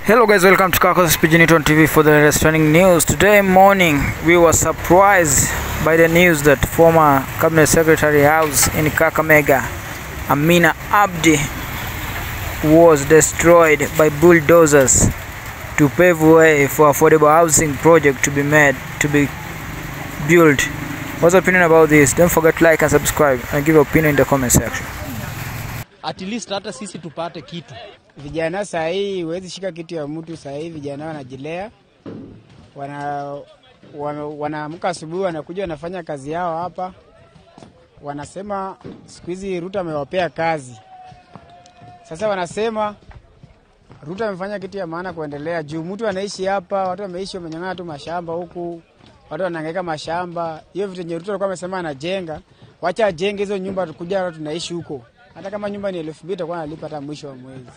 Hello guys, welcome to Kakos Pidginiton TV for the latest trending news. Today morning, we were surprised by the news that former Cabinet Secretary House in Kakamega, Amina Abdi, was destroyed by bulldozers to pave way for affordable housing project to be made, to be built. What's your opinion about this? Don't forget to like and subscribe and give your opinion in the comment section. at least hata sisi tupate kitu. Vijana saa hii huwezi shika kitu ya mtu. Saa hii vijana wanajilea, wana wana- wanaamka asubuhi, wanakuja wanafanya kazi yao hapa, wanasema siku hizi Ruto amewapea kazi. Sasa wanasema Ruto amefanya kitu ya maana kuendelea juu mtu anaishi hapa, watu wameishi wamenyang'ana tu mashamba huku, watu wanahangaika mashamba. Hiyo vitu yenye Ruto alikuwa amesema anajenga, wacha ajenge hizo nyumba, tukuja tunaishi huko. Hata kama nyumba ni elfu mbili takuwa nalipa hata mwisho wa mwezi.